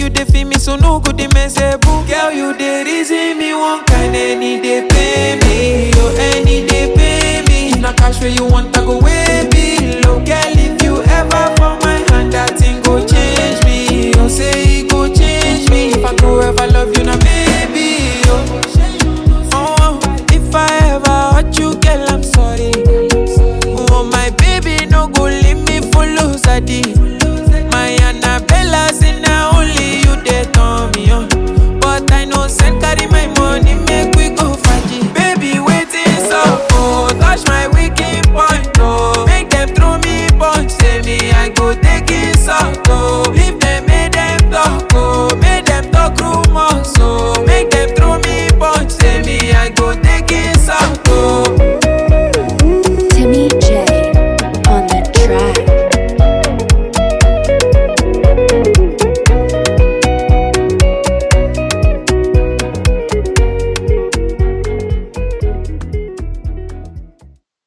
you dey feel me, so no good, they mess boo. Girl, you dey reason me one kind, any day pay me, oh, any day pay me. If na cash where you want, I go way below. Girl, if you ever fall my hand, that thing go change me. Oh, say it go change me. If I go ever love you, now